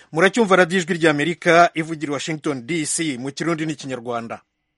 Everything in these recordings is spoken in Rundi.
muracyumva radiyo ijwi ry'amerika ivugira washington dc mu kirundi n'ikinyarwanda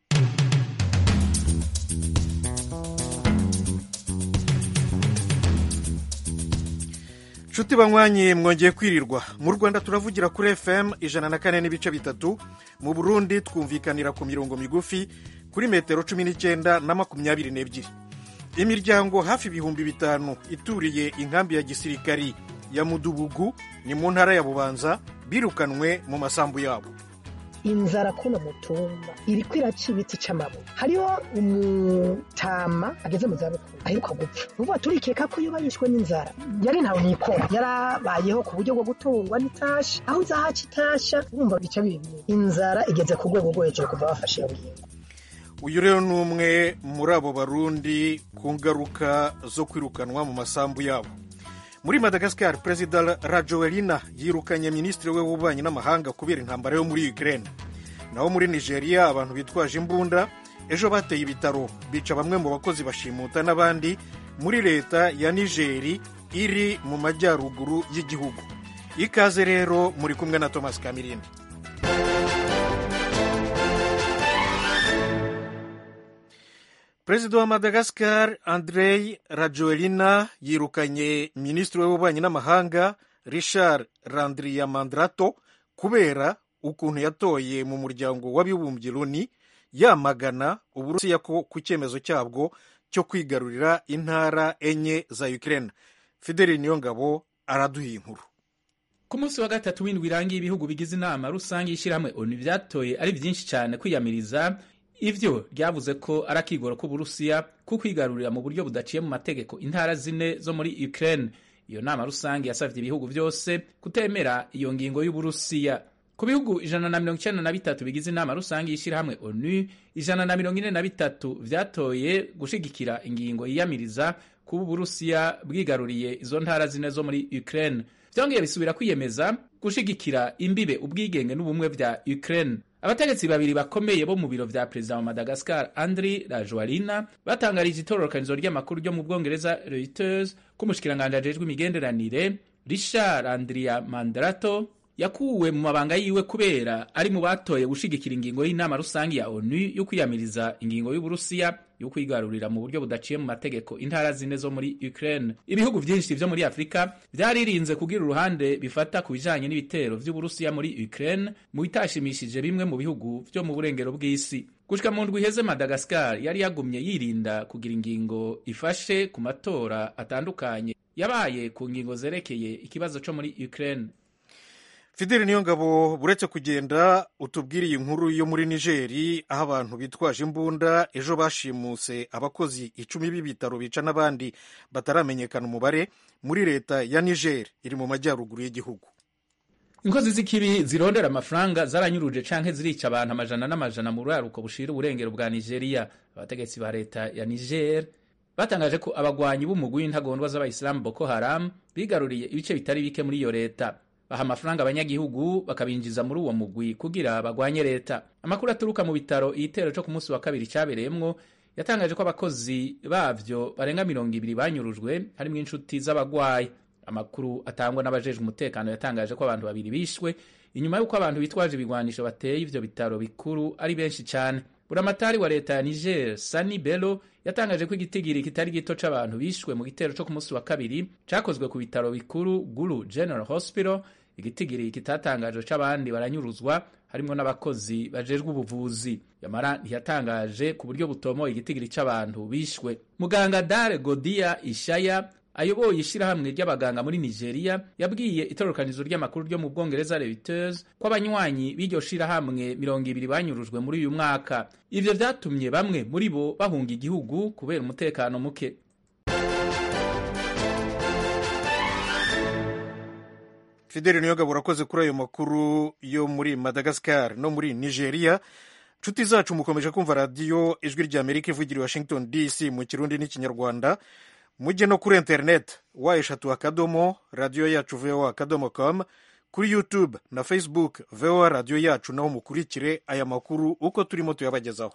nshuti banywanyi mwongeye kwirirwa mu rwanda turavugira kuri fm ijana na kane n'ibice bitatu mu burundi twumvikanira ku mirongo migufi kuri metero cumi n'icyenda na makumyabiri n'ebyiri imiryango hafi ibihumbi bitanu ituriye inkambi ya gisirikari ya mudubugu ni mu ntara ya bubanza birukanwe mu masambu yabo inzara kuno mutumba iriko iraca ibiti c'amabuye hariho umutama ageze mu zabukuru aheruka gupfa uvuga turikeka ko iyo bayishwe n'inzara yari ntawe nikora yarabayeho ku buryo bwo gutungwa n'itasha aho uzahaca itasha wumva bica bibiri inzara igeze ku rwego rwo hejuru kuva bafashe iyo ngingo uyu rero ni umwe muri abo barundi ku ngaruka zo kwirukanwa mu masambu yabo muri madagascar perezida rajoelina yirukanye minisitiri we w'ububanyi n'amahanga kubera intambara yo muri ukraine naho muri nigeria abantu bitwaje imbunda ejo bateye ibitaro bica bamwe mu bakozi bashimuta n'abandi muri leta ya nigeri iri mu majyaruguru y'igihugu ikaze rero muri kumwe na thomas kamirindi perezida wa madagascar andrei rajoelina yirukanye minisitiri w'ububanyi n'amahanga richard randriamandrato kubera ukuntu yatoye mu muryango w'abibumbye loni yamagana uburusiya ko ku cyemezo cyabwo cyo kwigarurira intara enye za ukraine fideli niyongabo araduha inkuru ku munsi wa gatatu w'indwi irangiye ibihugu bigize inama rusange y'ishyirahamwe onu byatoye ari byinshi cyane kwiyamiriza ivyo ryavuze ko ari akigoro k'uburusiya ko kwigarurira mu buryo budaciye mu mategeko intara zine zo muri ukraine iyo nama rusange yasavye ibihugu vyose kutemera iyo ngingo y'uburusiya ku bihugu ijana na mirongo icenda na bitatu bigize inama rusange y'ishyirahamwe onu ijana na mirongo ine na bitatu vyatoye gushigikira ingingo yiyamiriza kuba uburusiya bwigaruriye izo ntara zine zo muri ukraine vyongeye bisubira kwiyemeza gushigikira imbibe ubwigenge n'ubumwe vya ukraine abategetsi babiri bakomeye bo mu biro vya perezida wa madagascar andri rajoalina batangarije itororokanizo ry'amakuru ryo mu bwongereza reuters ko umushikiranganji ajejwe imigenderanire richard andria mandrato yakuwe mu mabanga yiwe kubera ari mu batoye gushigikira ingingo y'inama rusange ya onu yo kwiyamiriza ingingo y'uburusiya yo kwigarurira mu buryo budaciye mu mategeko intara zine zo muri ukraine ibihugu vyinshi vyo muri afurika vyaririnze kugira uruhande bifata ku bijanye n'ibitero vy'uburusiya muri ukraine mu bitashimishije bimwe mu bihugu vyo mu burengero bw'isi gushika mu ndwi iheze madagascar yari yagumye yirinda kugira ingingo ifashe ku matora atandukanye yabaye ku ngingo zerekeye ikibazo co muri ukraine fideli niyo ngabo buretse kugenda utubwiriye inkuru yo muri nigeri aho abantu bitwaje imbunda ejo bashimuse abakozi icumi b'ibitaro bica n'abandi bataramenyekana umubare muri leta ya niger iri mu majyaruguru y'igihugu inkozi z'ikibi zirondera amafaranga zaranyuruje canke zirica abantu amajana n'amajana mu buraruko bushira uburengero bwa nigeria abategetsi ba leta ya niger batangaje ko abagwanyi b'umugwi w'intagondwa z'abayisilamu boko haram bigaruriye ibice bitari bike muri iyo leta baha amafaranga abanyagihugu bakabinjiza muri uwo mugwi kugira bagwanye leta amakuru aturuka mu bitaro igitero cyo ku munsi wa kabiri cyabereyemwo yatangaje ko abakozi bavyo barenga mirongo ibiri banyurujwe harimwo inshuti z'abagwayi amakuru atangwa n'abajejwe umutekano yatangaje ko abantu babiri bishwe inyuma y'uko abantu bitwaje ibigwanisho bateye ivyo bitaro bikuru ari benshi cyane buramatari wa leta ya niger sani belo yatangaje ko igitigiri kitari gito c'abantu bishwe mu gitero co ku munsi wa kabiri cakozwe ku bitaro bikuru guru general hospital igitigiri kitatangajwe c'abandi baranyuruzwa harimwo n'abakozi bajejwe ubuvuzi yamara ntiyatangaje ku buryo butomoye igitigiri c'abantu bishwe muganga dare godia ishaya ayoboye ishirahamwe ry'abaganga muri nigeria yabwiye itororokanizo ry'amakuru ryo mu bwongereza reuters ko abanywanyi b'iryo shirahamwe mirongo ibiri banyurujwe muri uyu mwaka ivyo vyatumye bamwe muri bo bahunga igihugu kubera umutekano muke fideli niyogabo urakoze kuri ayo makuru yo muri madagascar no muri nigeria nshuti zacu mukomeje kumva radiyo ijwi ry'amerika ivugira i washington dc mu kirundi n'ikinyarwanda mujye no kuri interineti wa eshatu akadomo radiyo yacu voa akadomo com kuri youtube na facebook voa radiyo yacu naho mukurikire aya makuru uko turimo tuyabagezaho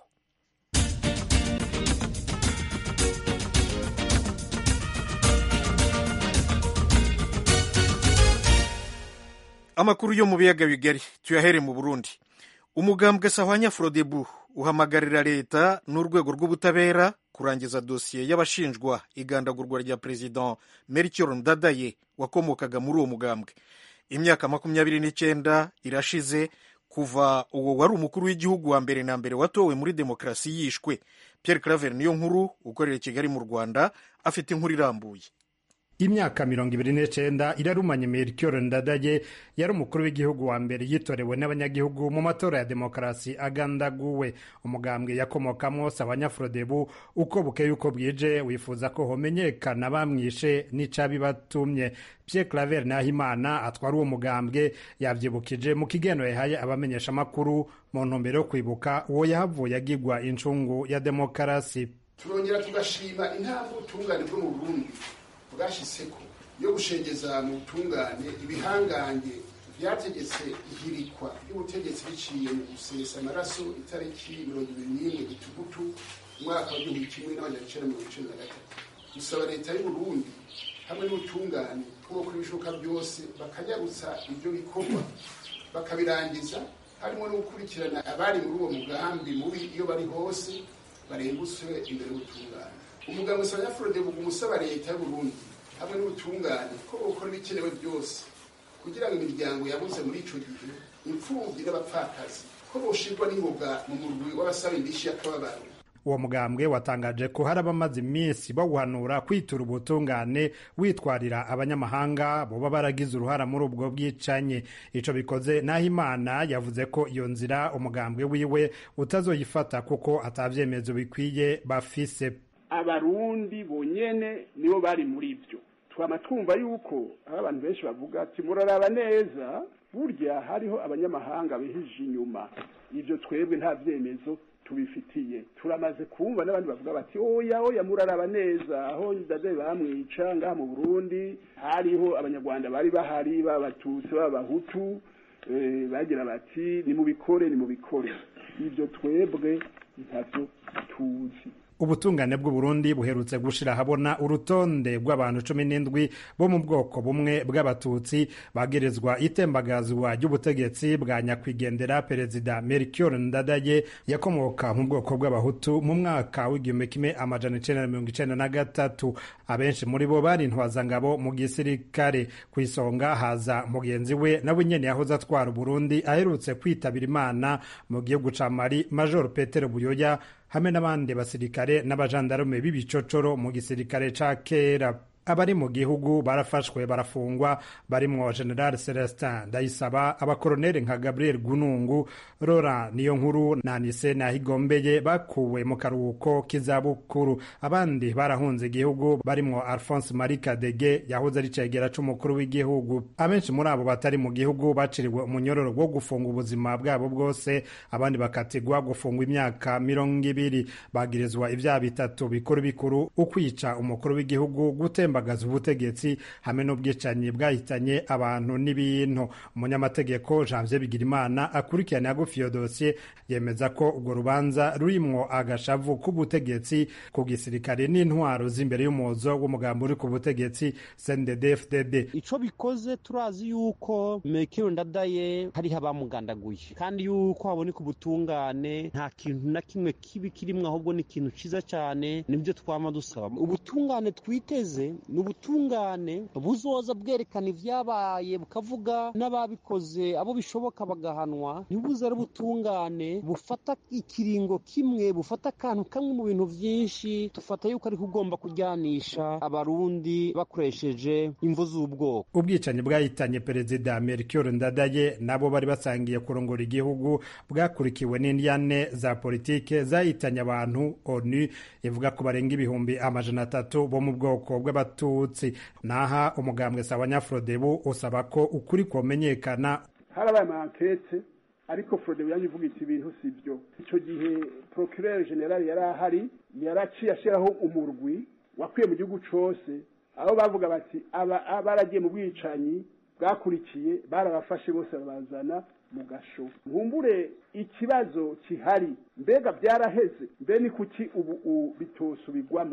amakuru yo mu biyaga bigari tuyahere mu burundi umugambwe sahwanya frodebu uhamagarira leta n'urwego rw'ubutabera kurangiza dosiye y'abashinjwa igandagurwa rya perezida melchior ndadaye wakomokaga muri uwo mugambwe imyaka makumyabiri n'icyenda irashize kuva uwo wari umukuru w'igihugu wa mbere na mbere watowe muri demokarasi yishwe pierre claver niyo nkuru ukorera i kigali mu rwanda afite inkuru irambuye imyaka mirongo ibiri n'icenda irarumanye melchior ndadaye yari umukuru w'igihugu wa mbere yitorewe n'abanyagihugu mu matora ya demokarasi agandaguwe umugambwe yakomokamwo sabanyafrodebu uko bukeye uko bwije wifuza ko homenyekana bamwishe n'icabibatumye pierre claver nahimana atwara uwo mugambwe yavyibukije mu kigeno yahaye abamenyesha amakuru mu ntumbero yo kwibuka uwo yahavuye agirwa incungu ya demokarasi turongera tugashima intambwe ubutungane bwo mu burundi bwashyizeko yo gushengeza mu butungane ibihangange byategetse ihirikwa ry'ubutegetsi biciye mu gusesa amaraso itariki mirongo ibiri n'imwe gitugutu umwaka wa gihumbi kimwe n'amajana icenda mirongo icenda na gatatu gusaba leta y'uburundi hamwe n'ubutungane ko gukora ibishoboka byose bakanyarutsa ibyo bikorwa bakabirangiza harimo no gukurikirana abari muri uwo mugambi mubi iyo bari hose barengutswe imbere y'ubutungane umuganga usanga frodebuga umusaba leta y'uburundi hamwe n'ubutungane ko bukora ibikenewe byose kugira ngo imiryango yabuze muri ico gihe imfuvyi n'abapfakazi ko boshirwa n'ingoga mu murwi w'abasaba indishi y'akababaro uwo mugambwe watangaje ko hari abamaze iminsi bawuhanura kwitura ubutungane witwarira abanyamahanga boba baragize uruhara muri ubwo bwicanyi ico bikoze naho imana yavuze ko iyo nzira umugambwe wiwe utazoyifata kuko atavyemezo bikwiye bafise abarundi bonyene nibo bari muri ibyo twama twumva yuko aho abantu benshi bavuga ati muraraba neza burya hariho abanyamahanga bihije inyuma ibyo twebwe nta vyemezo tubifitiye turamaze kumva n'abandi bavuga bati oya oya muraraba neza aho ndade bamwica ngaha mu burundi hariho abanyarwanda bari bahari b'abatutsi b'abahutu bagira bati nimubikore nimubikore ibyo twebwe ntavyo tuzi ubutungane bw'uburundi buherutse gushira ahabona urutonde rw'abantu cumi n'indwi bo mu bwoko bumwe bw'abatutsi bagirizwa itembagazwa ry'ubutegetsi bwa nyakwigendera perezida melchior ndadaye yakomoka mu bwoko bw'abahutu mu mwaka w'igihumbi kimwe amajana icenda na mirongo icenda na gatatu abenshi muri bo bari intwazangabo mu gisirikare ku isonga haza mugenzi we nawe nyene yahoze atwara uburundi aherutse kwitabira imana mu gihugu ca mali major petero buyoya hamwe n'abandi basirikare n'abajandarume b'ibicocoro mu gisirikare ca kera abari mu gihugu barafashwe barafungwa barimwo general celestin ndayisaba abakoroneli nka gabriel gunungu rora niyo nkuru na nise nahigombeye bakuwe mu karuhuko k'izabukuru abandi barahunze igihugu barimwo alphonse marie kadege yahoze ari cegera c'umukuru w'igihugu abenshi muri abo batari mu gihugu baciriwe umunyororo wo gufunga ubuzima bwabo bwose abandi bakatigwa gufungwa imyaka mirongo ibiri bagirizwa ivyaha bitatu bikuru bikuru ukwica umukuru w'igihugu gutemba gutembagaza ubutegetsi hamwe n'ubwicanyi bwahitanye abantu n'ibintu umunyamategeko janvier bigirimana akurikirana yagufi iyo dosiye yemeza ko urwo rubanza rurimwo agashavu k'ubutegetsi ku gisirikare n'intwaro z'imbere y'umuzo w'umugambi uri ku butegetsi cndd-fdd ico bikoze turazi yuko mekero ndadaye hariho abamugandaguye kandi yuko haboneka ubutungane nta kintu na kimwe kibi kirimwo ahubwo ni ikintu ciza cane nibyo twama dusaba ubutungane twiteze ni ubutungane buzoza bwerekana ivyabaye bukavuga n'ababikoze abo bishoboka bagahanwa ntibuze ari ubutungane bufata ikiringo kimwe bufata akantu kamwe mu bintu vyinshi tufata yuko ariko ugomba kujyanisha abarundi bakoresheje imvu z'ubwoko ubwicanyi bwahitanye perezida melchior ndadaye nabo bari basangiye kurongora igihugu bwakurikiwe n'indyane za politike zahitanye abantu onu ivuga ko barenga ibihumbi amajana atatu bo mu bwoko bw'abatutsi naha umugambwe sawa nyafrodebu usaba ko ukuri komenyekana harabaye amankete ariko frodebu yanjye ivuga iti ibintu si byo icyo gihe procureur general yari ahari yaraciye ashyiraho umurwi wakwiye mu gihugu cose aho bavuga bati abaragiye mu bwicanyi bwakurikiye barabafashe bose babazana mu gasho nkumbure ikibazo kihari mbega byaraheze mbe ni kuki ubu bitosubirwamwo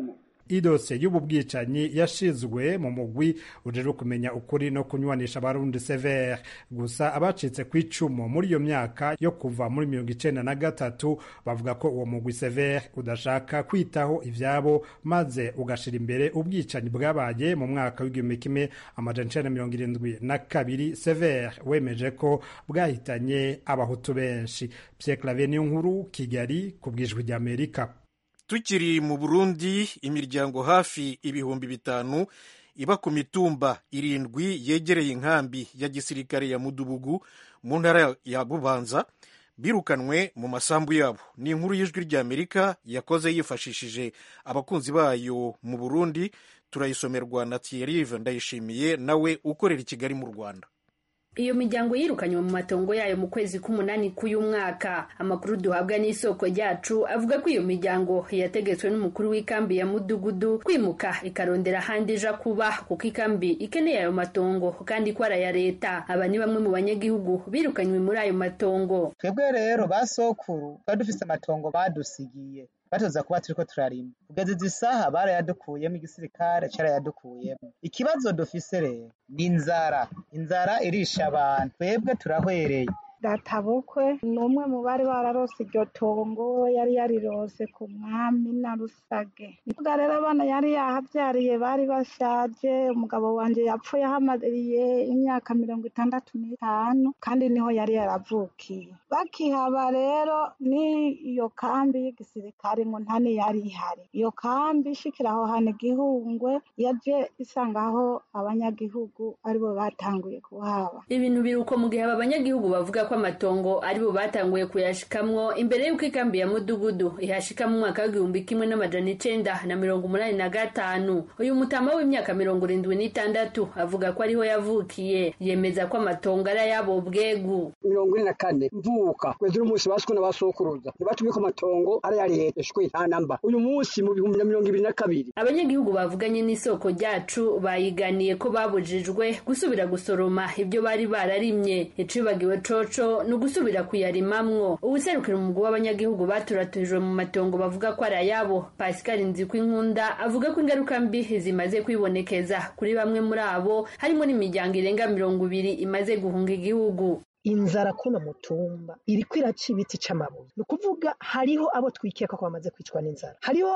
idose y'ubu bwicanyi yashizwe mu mugwi ujejwe kumenya ukuri no kunywanisha abarundi severe gusa abacitse ku icumu muri iyo myaka yo kuva muri mirongo icenda na gatatu bavuga ko uwo mugwi severe udashaka kwitaho ivyabo maze ugashira imbere ubwicanyi bwabaye mu mwaka w'igihumbi kimwe amajana icenda mirongo irindwi na kabiri severe wemeje ko bwahitanye abahutu benshi pierre claver niyo nkuru kigali ku bwijwi ry'amerika tukiri mu burundi imiryango hafi ibihumbi bitanu iba ku mitumba irindwi yegereye inkambi ya gisirikare ya mudubugu mu ntara ya bubanza birukanwe mu masambu yabo ni inkuru y'ijwi ry'amerika yakoze yifashishije abakunzi bayo mu burundi turayisomerwa na thierrive ndayishimiye nawe ukorera i kigali mu rwanda iyo miryango yirukanywe mu matongo yayo mu kwezi k'umunani k'uyu mwaka amakuru duhabwa n'isoko ryacu avuga ko iyo miryango yategetswe n'umukuru w'ikambi ya mudugudu kwimuka ikarondera ahandi ija kuba kuko ikambi ikeneye ayo matongo kandi ko ari aya leta aba ni bamwe mu banyagihugu birukanywe muri ayo matongo twebwe rero ba sokuru twari dufise amatongo badusigiye batoza kuba turiko turarima kugeza izi saha barayadukuyemo igisirikare carayadukuyemo ikibazo dufise rero ni inzara inzara irisha abantu twebwe turahwereye databukwe ni umwe mu bari bararose iryo tongo yari yarirose ku mwami na rusage nikuvuga rero abana yari yahavyariye bari bashaje umugabo wanje yapfuye ahamariye imyaka mirongo itandatu n'itanu kandi niho yari yaravukiye bakihaba rero n'iyo kambi y'igisirikare ngo ntani yari ihari iyo kambi ishikira aho hantu igihungwe yaje isangaho abanyagihugu aribo batanguye kuhaba ibintu biruko mu gihe aba banyagihugu bavuga ko amatongo aribo batanguye kuyashikamwo imbere y'uko ikambi ya mudugudu ihashika mu mwaka w'igihumbi kimwe n'amajana icenda na mirongo umunani na gatanu uyu mutama w'imyaka mirongo irindwi n'itandatu avuga ko ariho yavukiye yemeza ko amatongo ari ayabo bwegu mirongo ine na kane mvuka kwezi n'umunsi baswe n'abasokuruza ntibatumye ko amatongo ari ya leta shwe nta namba uyu munsi mu bihumbi na mirongo ibiri na kabiri abanyagihugu bavuganye n'isoko ryacu bayiganiye ko babujijwe gusubira gusoroma ibyo bari bararimye icibagiwe coco ni ugusubira kuyarimamwo ubuserukira umugwi w'abanyagihugu baturaturijwe mu matongo bavuga ko ari ayabo pascal nzikwinkunda avuga ko ingaruka mbi zimaze kwibonekeza kuri bamwe muri abo harimo n'imiryango irenga mirongo ibiri imaze guhunga igihugu inzara kuno mutumba iriko iraca ibiti c'amabuye ni ukuvuga hariho abo twikeka ko bamaze kwicwa n'inzara hariho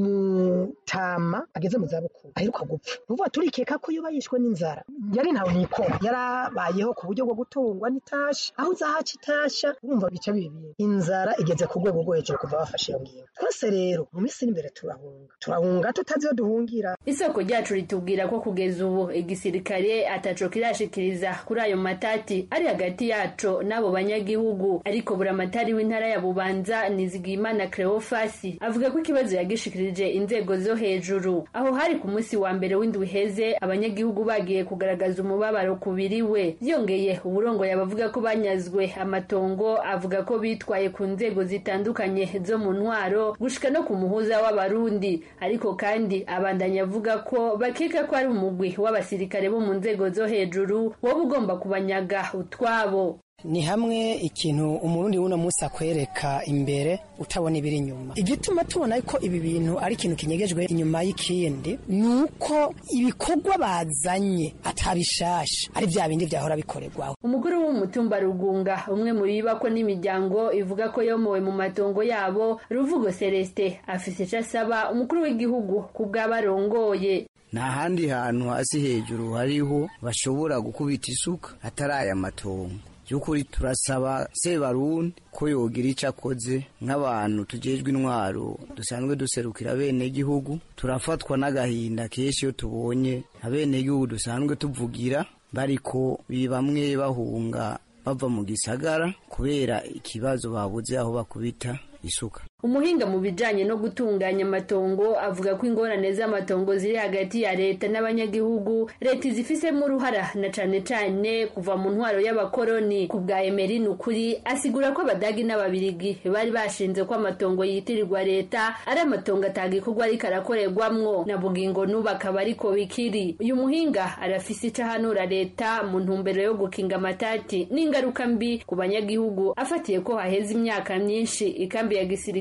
umutama ageze mu zabukuru aheruka gupfa ni ukuvuga turikeka ko iyo bayishwe n'inzara yari ntawe nikora yarabayeho ku buryo bwo gutungwa n'itasha aho uzahaca itasha urumva bica bibiri inzara igeze ku rwego rwo hejuru kuva bafashe iyo ngingo twese rero mu minsi iri imbere turahunga turahunga tutazi iyo duhungira isoko ryacu ritubwira ko kugeza ubu igisirikare ataco kirashikiriza kuri ayo matati ari hagati yaco n'abo banyagihugu ariko buramatari w'intara ya bubanza nizigiyimana cleofasi avuga ko ikibazo yagishikirije inzego zo hejuru aho hari ku munsi wa mbere w'indwi heze abanyagihugu bagiye kugaragaza umubabaro ku biriwe byongeye uburongoye abavuga ko banyazwe amatongo avuga ko bitwaye ku nzego zitandukanye zo mu ntwaro gushika no ku muhuza w'abarundi ariko kandi abandanya avuga ko bakeka ko ari umugwi w'abasirikare bo mu nzego zo hejuru woba ugomba kubanyaga utwabo ni hamwe ikintu umurundi w'uno munsi akwereka imbere utabona ibiri inyuma igituma tubona ko ibi bintu ari ikintu kinyegejwe inyuma y'ikindi ni uko ibikorwa bazanye atabishasha ari bya bindi byahora bikorerwaho umukuru w'umutumba rugunga umwe mu bibako n'imiryango ivuga ko yomowe mu matongo yabo ruvugo celestin afise ico asaba umukuru w'igihugu ku bw'abarongoye nta handi hantu hasi hejuru hariho bashobora gukubita isuka atari aya matongo by'ukuri turasaba sebarundi ko yogira icyo akoze nk'abantu tugejwe intwaro dusanzwe duserukira bene gihugu turafatwa n'agahinda kenshi iyo tubonye abene gihugu dusanzwe tuvugira bariko bamwe bahunga bava mu gisagara kubera ikibazo babuze aho bakubita isuka umuhinga mu bijanye no gutunganya amatongo avuga ko ingorane z'amatongo ziri hagati ya leta n'abanyagihugu leta izifisemo uruhara na cane cane kuva mu ntwaro y'abakoroni ku bwa emerin ukuri asigura ko abadagi n'ababirigi bari bashinze ko amatongo yitirirwa leta ari amatongo atagikorwa ariko arakorerwamwo na bugingo n'ubu akaba ariko bikiri uyu muhinga arafise ico ahanura leta mu ntumbero yo gukinga amatati n'ingaruka mbi ku banyagihugu afatiye ko haheze imyaka myinshi ikambi ya gisirikare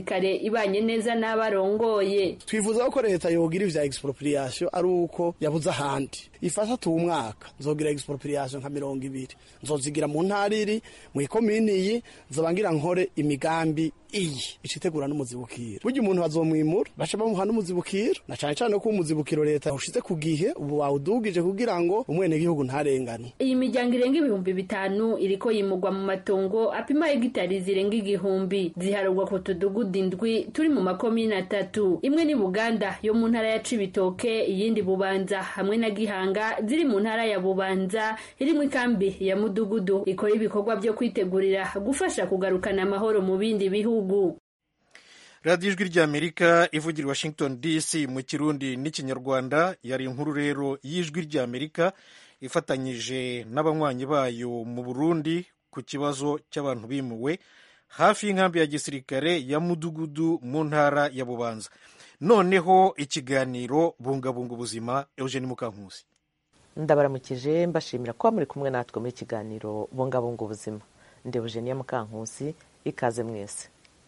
gisirikare ibanye neza n'abarongoye twifuza ko leta yogira ivya expropriation ari uko yabuze ahandi ifasha tu umwaka nzogira expropriation nka mirongo ibiri nzozigira mu ntara iri mu ikomini iyi nzobangira nkore imigambi iyi icitegura n'umuzibukiro burya umuntu bazomwimura baca bamuha n'umuzibukiro na cane cane ko umuzibukiro leta ushize ku gihe ubu wawudugije kugira ngo umwenegihugu ntarengane iyi miryango irenga ibihumbi bitanu iriko yimurwa mu matongo apima hegitari zirenga igihumbi ziharurwa ku tudugudu indwi turi mu makomine atatu imwe ni buganda yo mu ntara ya cibitoke iyindi bubanza hamwe na gihanga ziri mu ntara ya bubanza irimwo ikambi ya mudugudu ikora ibikorwa vyo kwitegurira gufasha kugarukana amahoro mu bindi bihugu radiyo ijwi ry'amerika ivugira i washington dc mu kirundi n'ikinyarwanda yari inkuru rero y'ijwi ry'amerika ifatanyije n'abanywanyi bayo mu burundi ku kibazo cy'abantu bimuwe hafi y'inkambi ya gisirikare ya mudugudu mu ntara ya bubanza noneho ikiganiro bungabunga ubuzima eugene mukankusi ndabaramukije mbashimira kuba muri kumwe natwe muri kiganiro bungabunga ubuzima ndi eugenie mukankusi ikaze mwese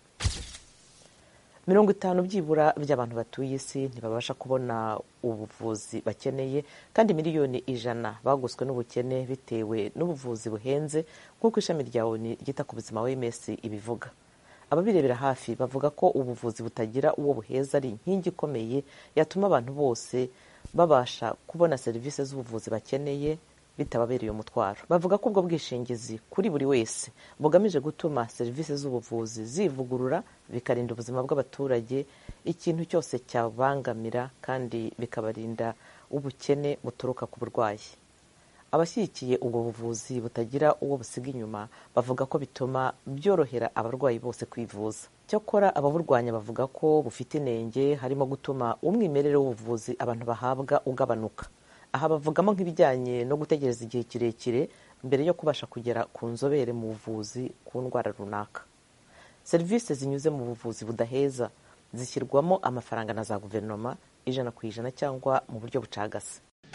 mirongo itanu byibura by'abantu batuye isi ntibabasha kubona ubuvuzi bakeneye kandi miliyoni ijana bagoswe n'ubukene bitewe n'ubuvuzi buhenze nk'uko ishami rya oni ryita ku buzima wms ibivuga ababirebera hafi bavuga ko ubuvuzi butagira uwo buheza ari inkingi ikomeye yatuma abantu bose babasha kubona serivisi z'ubuvuzi bakeneye bitababereye umutwaro bavuga ko ubwo bwishingizi kuri buri wese bugamije gutuma serivisi z'ubuvuzi zivugurura bikarinda ubuzima bw'abaturage ikintu cyose cyabangamira kandi bikabarinda ubukene buturuka ku burwayi abashyigikiye ubwo buvuzi butagira uwo busiga inyuma bavuga ko bituma byorohera abarwayi bose kwivuza cyakora ababurwanya bavuga ko bufite inenge harimo gutuma umwimerere w'ubuvuzi abantu bahabwa ugabanuka aha bavugamo nk'ibijyanye no gutegereza igihe kirekire mbere yo kubasha kugera ku nzobere mu buvuzi ku ndwara runaka serivisi zinyuze mu buvuzi budaheza zishyirwamo amafaranga na za guverinoma ijana ku ijana cyangwa mu buryo bucagase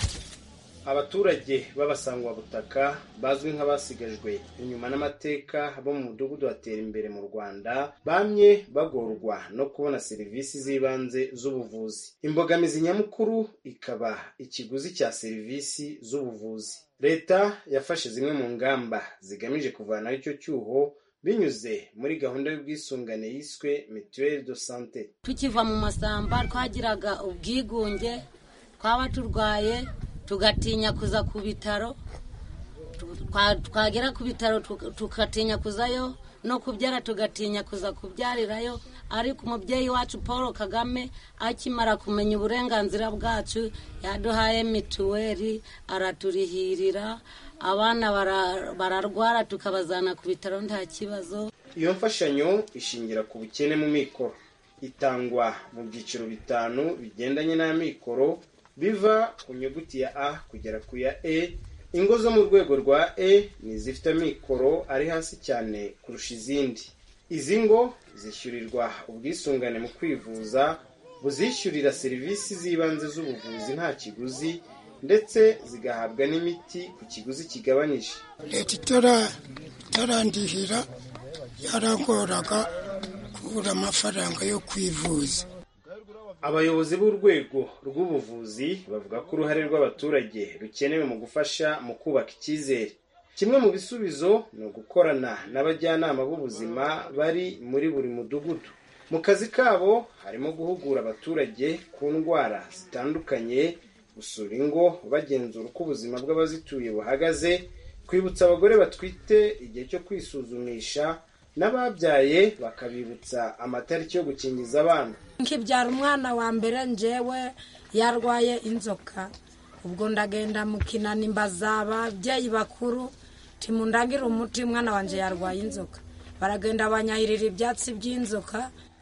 abaturage b'abasangwabutaka bazwi nk'abasigajwe inyuma n'amateka bo mu mudugudu batera imbere mu rwanda bamye bagorwa no kubona serivisi z'ibanze z'ubuvuzi imbogamizi nyamukuru ikaba ikiguzi cya serivisi z'ubuvuzi leta yafashe zimwe mu ngamba zigamije kuvanaho icyo cyuho binyuze muri gahunda y'ubwisungane yiswe mituweli do sante tukiva mu masamba twagiraga ubwigunge twaba turwaye tugatinya kuza ku bitaro twagera ku bitaro tugatinya kuzayo no kubyara tugatinya kuza kubyarirayo ariko umubyeyi wacu paul kagame akimara kumenya uburenganzira bwacu yaduhaye mituweli araturihirira abana bararwara tukabazana ku bitaro nta kibazo iyo mfashanyo ishingira ku bukene mu mikoro itangwa mu byiciro bitanu bigendanye n'amikoro biva ku nyuguti ya a kugera ku ya e ingo zo mu rwego rwa e ni izifite amikoro ari hasi cyane kurusha izindi izi ngo zishyurirwa ubwisungane mu kwivuza buzishyurira serivisi z'ibanze z'ubuvuzi nta kiguzi ndetse zigahabwa n'imiti ku kiguzi kigabanyije leta itarandihira yaragoraga kubura amafaranga yo kwivuza abayobozi b'urwego rw'ubuvuzi bavuga ko uruhare rw'abaturage rukenewe mu gufasha mu kubaka icyizere kimwe mu bisubizo ni ugukorana n'abajyanama b'ubuzima bari muri buri mudugudu mu kazi kabo harimo guhugura abaturage ku ndwara zitandukanye gusura ingo bagenzura uko ubuzima bw'abazituye buhagaze kwibutsa abagore batwite igihe cyo kwisuzumisha n'ababyaye bakabibutsa amatariki yo gukingiza abana nkibyara umwana wa mbere njyewe yarwaye inzoka ubwo ndagenda mu kinani mbaza ababyeyi bakuru timundagire umuti umwana wanjye yarwaye inzoka baragenda banyahirira ibyatsi by'inzoka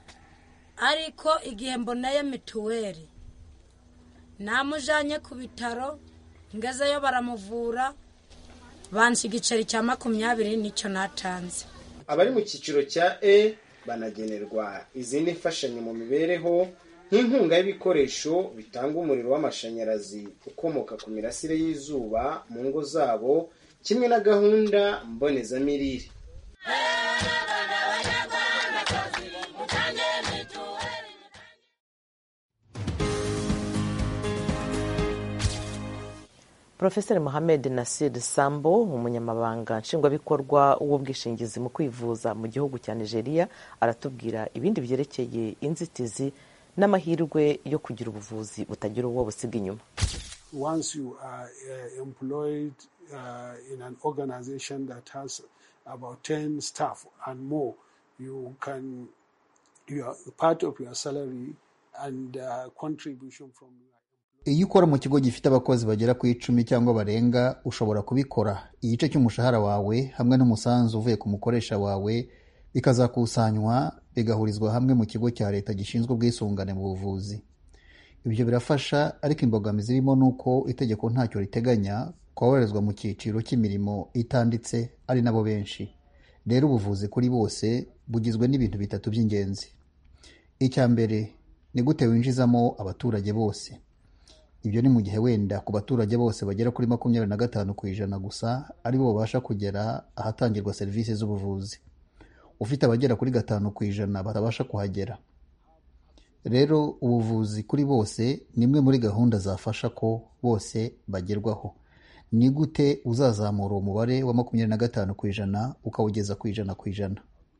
ariko igihe mboneye mituweli namujyanye ku bitaro ngezeyo baramuvura bansi igiceri cya makumyabiri nicyo natanze abari mu cyiciro cya e banagenerwa izindi mfashanyo mu mibereho nk'inkunga y'ibikoresho bitanga umuriro w'amashanyarazi ukomoka ku mirasire y'izuba mu ngo zabo kimwe na gahunda mbonezamirire profeseri mohamed nasir sambo umunyamabanga nshingwabikorwa w'ubwishingizi mu kwivuza mu gihugu cya nigeria aratubwira ibindi byerekeye inzitizi n'amahirwe yo kugira ubuvuzi butagira uwo busiga inyuma once you are uh, employed uh, in an organization that has about 10 staff and more you can you are part of your salary and uh, contribution from iyo ukora mu kigo gifite abakozi bagera ku icumi cyangwa barenga ushobora kubikora igice cy'umushahara wawe hamwe n'umusanzu uvuye ku mukoresha wawe bikazakusanywa bigahurizwa hamwe mu kigo cya leta gishinzwe ubwisungane mu buvuzi ibyo birafasha ariko imbogamizi irimo ni uko itegeko ntacyo riteganya koherezwa mu cyiciro cy'imirimo itanditse ari nabo benshi rero ubuvuzi kuri bose bugizwe n'ibintu bitatu by'ingenzi icya mbere ni gute winjizamo abaturage bose ibyo ni mu gihe wenda ku baturage bose bagera kuri makumyabiri na gatanu ku ijana gusa aribo babasha kugera ahatangirwa serivisi z'ubuvuzi ufite abagera kuri gatanu ku ijana batabasha kuhagera rero ubuvuzi kuri bose ni imwe muri gahunda zafasha ko bose bagerwaho ni gute uzazamura uwo mubare wa makumyabiri na gatanu ku ijana ukawugeza ku ijana ku ijana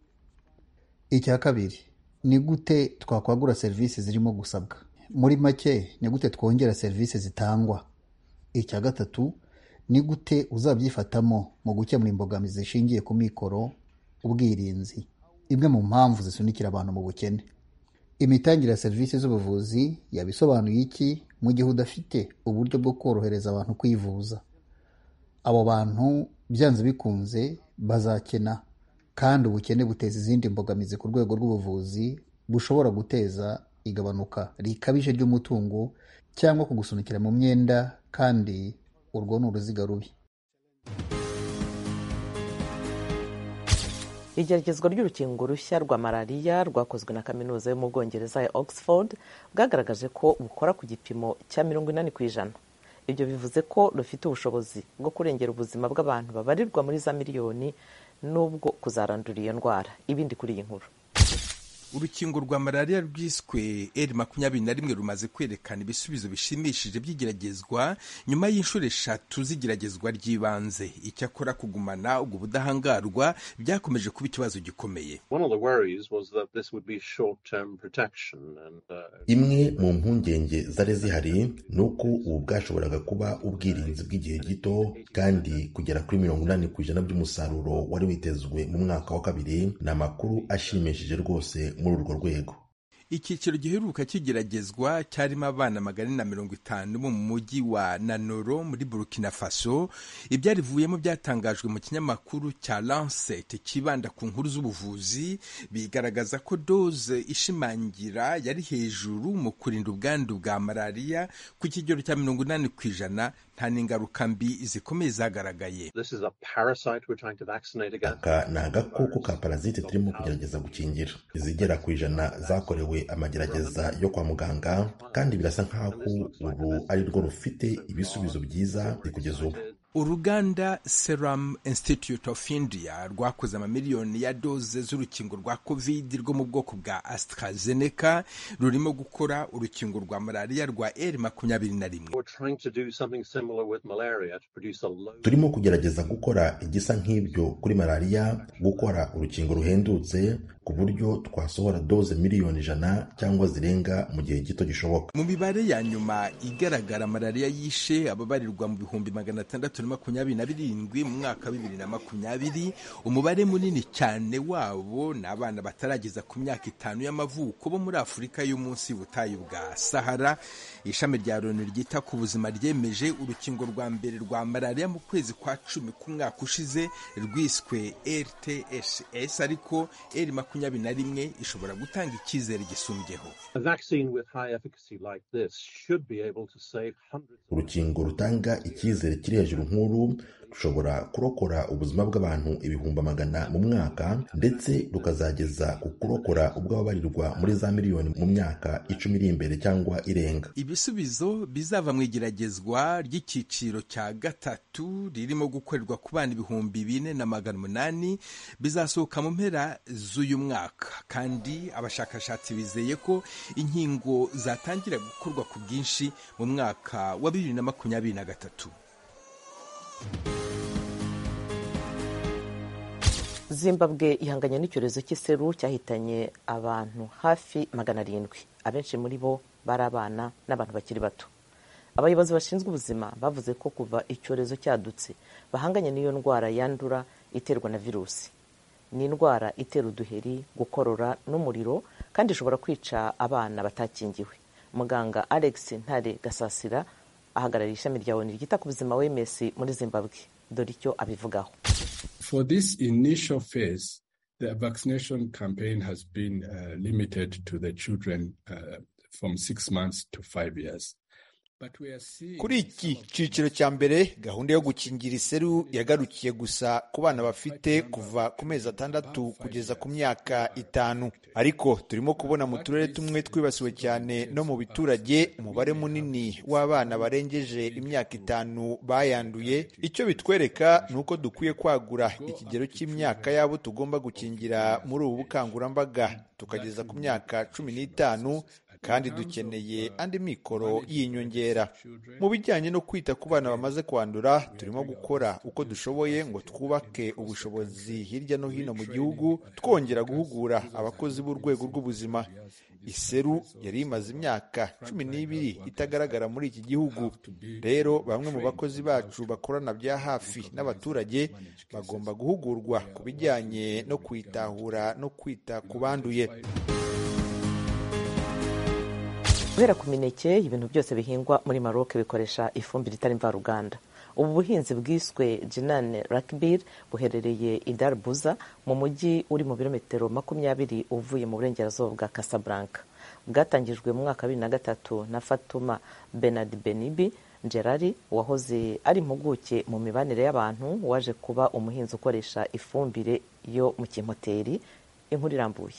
icya kabiri ni gute twakwagura serivisi zirimo gusabwa muri make ni gute twongera serivisi zitangwa icya gatatu ni gute uzabyifatamo mu gukemura imbogamizi zishingiye ku mikoro ubwirinzi imwe mu mpamvu zisunikira abantu mu bukene imitangire ya serivisi z'ubuvuzi yabisobanuye iki mu gihe udafite uburyo bwo korohereza abantu kwivuza abo bantu byanze bikunze bazakena kandi ubukene buteza izindi mbogamizi ku rwego rw'ubuvuzi bushobora guteza igabanuka rikabije ry'umutungo cyangwa kugusunikira mu myenda kandi urwo ni uruziga rubi igeragezwa ry'urukingo rushya rwa malariya rwakozwe na kaminuza yo mu bwongereza ya oxford bwagaragaje ko bukora ku gipimo cya mirongo inani ku ijana ibyo bivuze ko rufite ubushobozi bwo kurengera ubuzima bw'abantu babarirwa muri za miliyoni n'ubwo kuzarandura iyo ndwara ibindi kuri iyi nkuru urukingo rwa malariya rwiswe eri makumyabiri na rimwe rumaze kwerekana ibisubizo bishimishije by'igeragezwa nyuma y'inshuro eshatu z'igeragezwa ry'ibanze icyakora kugumana ubwo budahangarwa byakomeje kuba ikibazo gikomeye imwe mu mpungenge zari zihari ni uko ubu bwashoboraga kuba ubwirinzi bw'igihe gito kandi kugera kuri mirongo inani ku ijana by'umusaruro wari witezwe mu mwaka wa kabiri ni amakuru ashimishije rwose muri urwo rwego icyiciro giheruka kigeragezwa cyarimo abana magana na mirongo itanu bo mu mujyi wa nanoro muri burkina faso ibyarivuyemo byatangajwe mu kinyamakuru cya lancet kibanda ku nkuru z'ubuvuzi bigaragaza ko doze ishimangira yari hejuru mu kurinda ubwandu bwa malariya ku kigero cya mirongo inani ku ijana nta n'ingaruka mbi zikomeye zagaragaye aka ni agakoko ka parazite turimo kugerageza gukingira izigera ku ijana zakorewe amagerageza yo kwa muganga kandi birasa nk'aho ubu ari rwo rufite ibisubizo byiza kugeza ubu uruganda serum institute of india rwakoze amamiliyoni ya doze z'urukingo rwa covid rwo mu bwoko bwa astrazeneca rurimo gukora urukingo rwa malariya rwa r makumyabiri na rimwe turimo kugerageza gukora igisa nk'ibyo kuri malariya gukora urukingo ruhendutse ku buryo twasohora doze miliyoni ijana cyangwa zirenga mu gihe gito gishoboka mu mibare ya nyuma igaragara malariya yishe ababarirwa mu bihumbi magana atandatu na makumyabiri na birindwi mu mwaka wa bibiri na makumyabiri umubare munini cyane wabo ni abana batarageza ku myaka itanu y'amavuko bo muri afurika yo munsi y'ubutayu bwa sahara ishami rya loni ryita ku buzima ryemeje urukingo rwa mbere rwa malariya mu kwezi kwa cumi k'umwaka ushize rwiswe rtss ariko eri makumyabiri na rimwe ishobora gutanga icyizere gisumbyeho urukingo rutanga icyizere kiri hejuru nk'uru rushobora kurokora ubuzima bw'abantu ibihumbi magana mu mwaka ndetse rukazageza ku kurokora ubw'ababarirwa muri za miliyoni mu myaka icumi iri imbere cyangwa irenga ibisubizo bizava mu igeragezwa ry'icyiciro cya gatatu ririmo gukorerwa ku bana ibihumbi bine na magana umunani bizasohoka mu mpera z'uyu mwaka kandi abashakashatsi bizeye ko inkingo zatangira gukorwa ku bwinshi mu mwaka wa bibiri na makumyabiri na gatatu zimbabwe ihanganye n'icyorezo cy'iseru cyahitanye abantu hafi magana arindwi abenshi muri bo bari abana n'abantu bakiri bato abayobozi bashinzwe ubuzima bavuze ko kuva icyorezo cyadutse bahanganye n'iyo ndwara yandura iterwa na virusi ni indwara itera uduheri gukorora n'umuriro kandi ishobora kwica abana batakingiwe muganga alex ntare gasasira ahagarariye ishami rya oni ryita ku buzima wms muri zimbabwe dore icyo abivugaho For this initial phase, the vaccination campaign has been uh, limited to the children uh, from six months to five years. kuri iki cyiciro cya mbere gahunda yo gukingira iseru yagarukiye gusa ku bana bafite kuva ku mezi atandatu kugeza ku myaka itanu ariko turimo kubona mu turere tumwe twibasiwe cyane no mu biturage umubare munini w'abana barengeje imyaka itanu bayanduye icyo bitwereka ni uko dukwiye kwagura ikigero cy'imyaka y'abo tugomba gukingira muri ubu bukangurambaga tukageza ku myaka cumi n'itanu kandi dukeneye andi mikoro y'inyongera mu bijyanye no kwita ku bana bamaze kwandura turimo gukora uko dushoboye ngo twubake ubushobozi hirya no hino mu gihugu twongera guhugura abakozi b'urwego rw'ubuzima iseru yari imaze imyaka cumi n'ibiri itagaragara muri iki gihugu rero bamwe mu bakozi bacu bakorana bya hafi n'abaturage bagomba guhugurwa ku bijyanye no kwitahura no kwita ku banduye guhera ku mineke ibintu byose bihingwa muri maroc bikoresha ifumbire itari mvaruganda ubu buhinzi bwiswe jinane rakbir buherereye i darbuza mu mujyi uri mu birometero makumyabiri uvuye mu burengerazuba bwa casablanca bwatangijwe mu mwaka wa bibiri na gatatu na fatuma benard benibi gerari wahoze ari impuguke mu mibanire y'abantu waje kuba umuhinzi ukoresha ifumbire yo mu kimoteri inkuru irambuye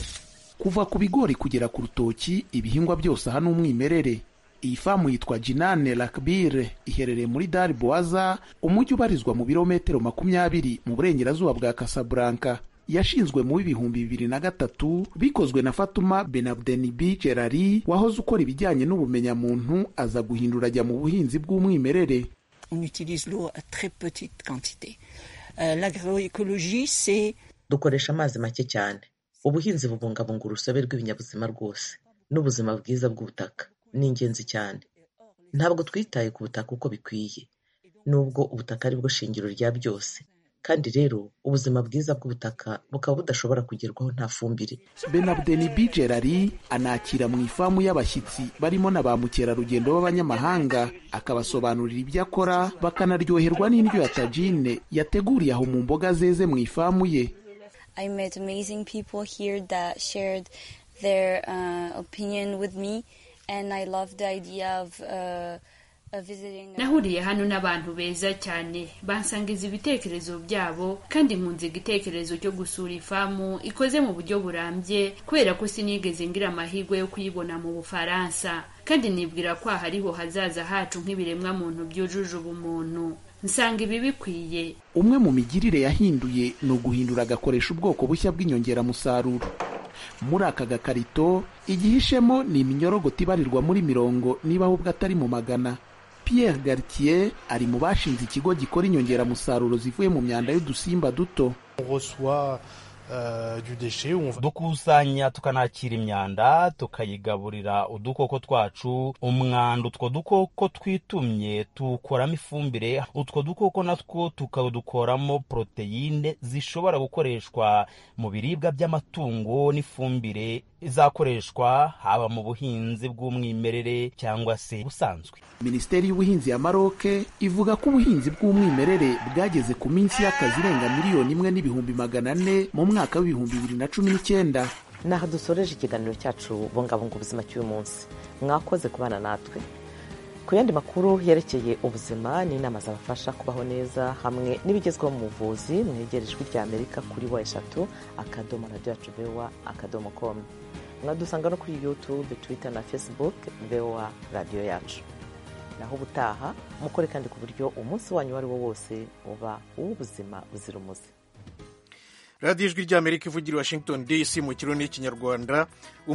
kuva ku bigori kugera ku rutoki ibihingwa byose aha ni umwimerere iyi famu yitwa jinane lakbire iherereye muri dari boaza umujyi ubarizwa mu birometero makumyabiri mu burengerazuba bwa casablanca yashinzwe mu w'ibihumbi bibiri na gatatu bikozwe na fatuma benabdenibi gerari wahoze ukora ibijyanye n'ubumenyamuntu aza guhindura ajya mu buhinzi bw'umwimerere on utilise l'eau à très petite quantité euh, l'agroécologie c'est dukoresha amazi make cyane ubuhinzi bubungabunga urusobe rw'ibinyabuzima rwose n'ubuzima bwiza bw'ubutaka ni ingenzi cyane ntabwo twitaye ku butaka uko bikwiye nubwo ubutaka ari bwo shingiro rya byose kandi rero ubuzima bwiza bw'ubutaka bukaba budashobora kugerwaho nta fumbire benabdenibi gerari anakira mu ifamu y'abashyitsi barimo na ba mukerarugendo b'abanyamahanga akabasobanurira ibyo akora bakanaryoherwa n'indyo ya tajine yateguriye aho mu mboga zeze mu ifamu ye I met amazing people here that shared their uh, opinion with me, and I love the idea of uh, uh, visiting. nahuriye hano n'abantu beza cyane bansangiza ibitekerezo byabo kandi nkunze igitekerezo cyo gusura ifamu ikoze mu buryo burambye kubera ko sinigeze ngira amahirwe yo kuyibona mu bufaransa kandi nibwira ko aha ariho hazaza hacu nk'ibiremwa muntu byujuje ubumuntu nsanga ibi bikwiye umwe mu migirire yahinduye ni uguhindura agakoresha ubwoko bushya bw'inyongeramusaruro muri aka gakarito igihishemo ni iminyorogoto ibarirwa muri mirongo niba ahubwo atari mu magana Pierre Gartier ari mu bashinze ikigo gikora inyongeramusaruro zivuye mu myanda y'udusimba duto dukusanya tukanakira imyanda tukayigaburira udukoko twacu umwanda utwo dukoko twitumye tuwukoramo ifumbire utwo dukoko natwo tukadukoramo poroteyine zishobora gukoreshwa mu biribwa by'amatungo n'ifumbire izakoreshwa haba mu buhinzi bw'umwimerere cyangwa se busanzwe minisiteri y'ubuhinzi ya maroke ivuga ko ubuhinzi bw'umwimerere bwageze ku minsi y'akazi irenga miliyoni imwe n'ibihumbi magana ane mu mwaka w'ibihumbi bibiri na cumi n'icyenda ni aha dusoreje ikiganiro cyacu bungabunga ubuzima cy'uyu munsi mwakoze kubana natwe ku yandi makuru yerekeye ubuzima n'inama zabafasha kubaho neza hamwe n'ibigezweho mu buvuzi mwegera ijwi rya amerika kuri wa eshatu akadomo radiyo yacu vewa akadomo komu mwadusanga no kuri yutube twita na facebook vewa radiyo yacu naho ubutaha mukore kandi ku buryo umunsi wanyu uwo ari wo wose uba uw'ubuzima buzira umuze radiyo ijwi ry'amerika ivugira i washington dc mu kirundi n'ikinyarwanda